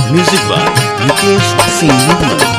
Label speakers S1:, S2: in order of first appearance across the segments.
S1: Music by Mukesh Singh Nirmal.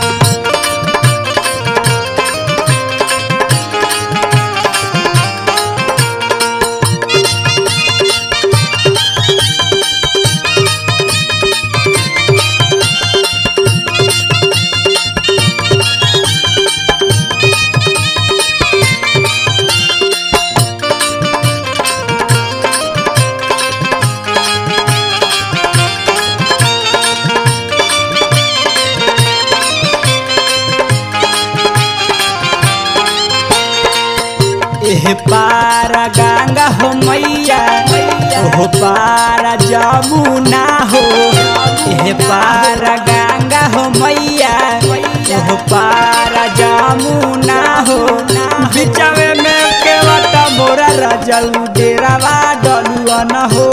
S2: एह पारा गंगा हो मैया ओह पारा जमुना हो एह पारा गंगा हो मैया ओह पारा जमुना हो बिचवे में केवटा मोरा रजल डेरावा डलुआ न हो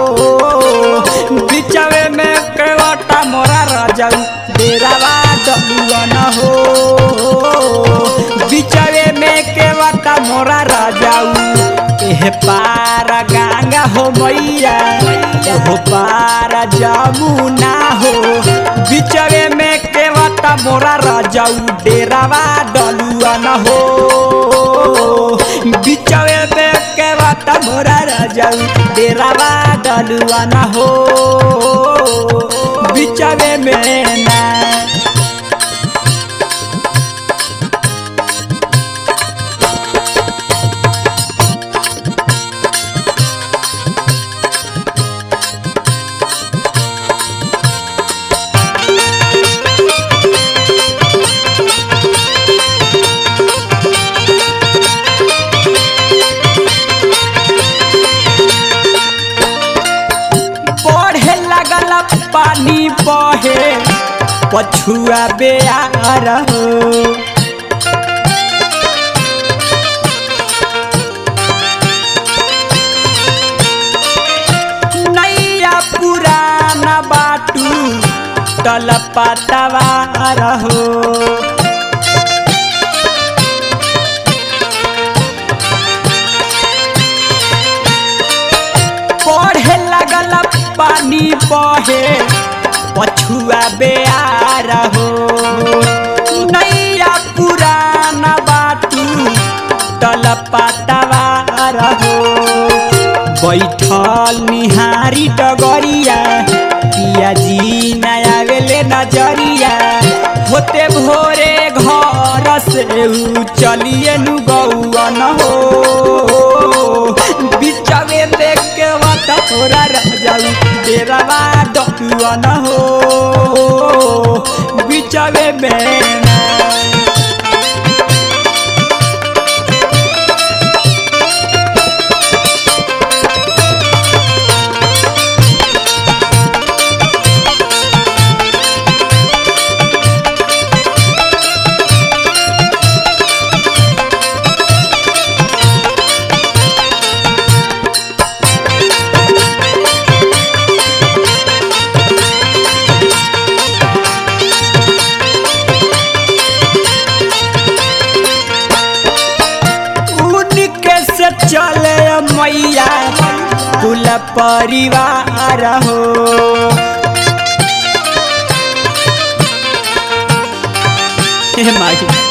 S2: बिचवे में केवटा मोरा रजल डेरावा डलुआ न हो बिचवे में केवटा मोरा राजाऊ एह पारा गंगा हो मैया ओह पारा जमुना हो बिचवे में केवटा मोरा राजाऊ डेरावा डलुआ न हो बिचवे में केवटा मोरा राजाऊ डेरावा डलुआ न हो बिचवे में ना बढ़े लगल पानी बहे पछुआ बेयार हो नैया पुराना बाटू तल पतवार हो पढ़े लगल पानी बहे पछुआ बेयार हो नैया पुराना बाटू तल पतवार हो बैठल निहारी डगरिया पियाजी नया वेले नजरिया होते भोरे घर से ऊ चलिए नु गौवन हो बिचवे देख के वाता तोरा रह जाऊ तेरा डकुअन हो बिचवे में ना उनके से चले मैया कुल परिवार हो हे माई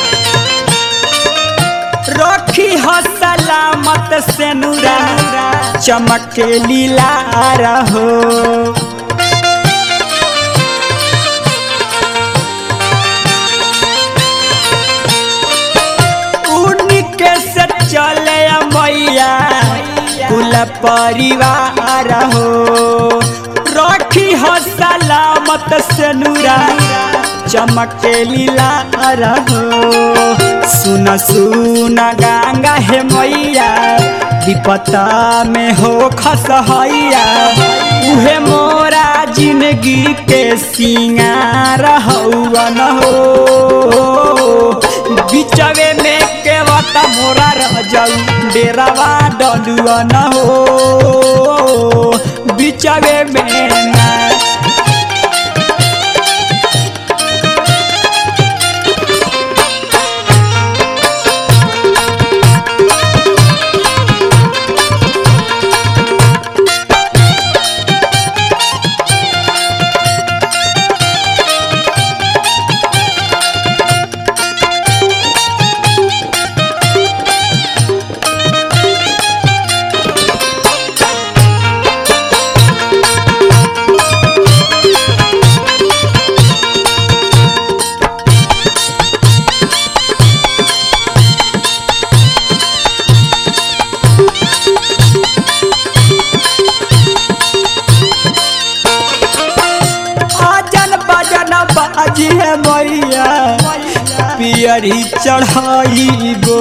S2: रखी हो सलामत से नूरा चमके लीला रहो उनके से चले मैया कुल परिवार हो रखी हो सलामत से नूरा चमके लीला रहो सुन सुन गंगा हे मैया विपता में हो खसहैया उहे मोरा जिंदगी के सिंगार हौवन हो बिचवे में केवटा मोरा रह जाऊ डेरावा डलुआ न हो बिचवे में ना मैया पियरी चढ़ाइबो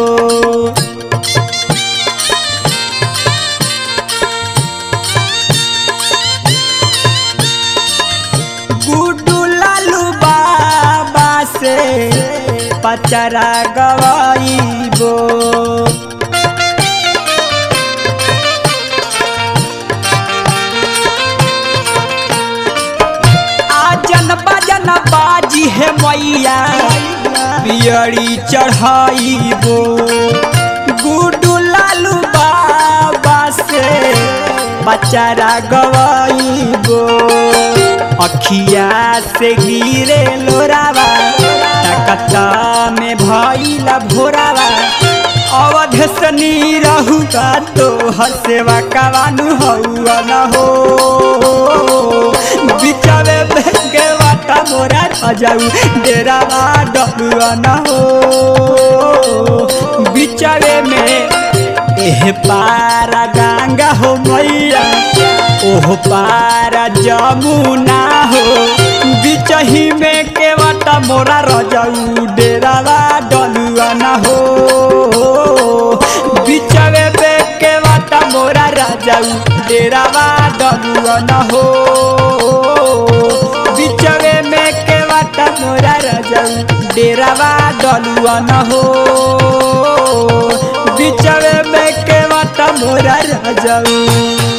S2: गुड्डू लालू बाबा से पचरा गवाइबो आजन बजन बाजी है मैया पियरी चढ़ाइबो गुड्डू लालू बाबा से बचारा गवाइबो अखिया से गिरे लोरावा तकता में भइला भोरावा अवध सनी रहू का तो हसेवा कवानु हौआ न हो बिचावे बेगे वाटा मोरा जाऊ डेरा डलुआ न हो बिचावे में एह पारा गंगा हो मैया ओह पारा जमुना हो बिचही में के वाटा मोरा रजाऊ डेरावा डलुआ न हो बिचवे बे के वाटा मोरा राजाऊ डेरावा डलुआ न हो बिचवे में के वाटा मोरा राजाऊ डेरावा डलुआ न हो बिचवे में के वाटा मोरा राजाऊ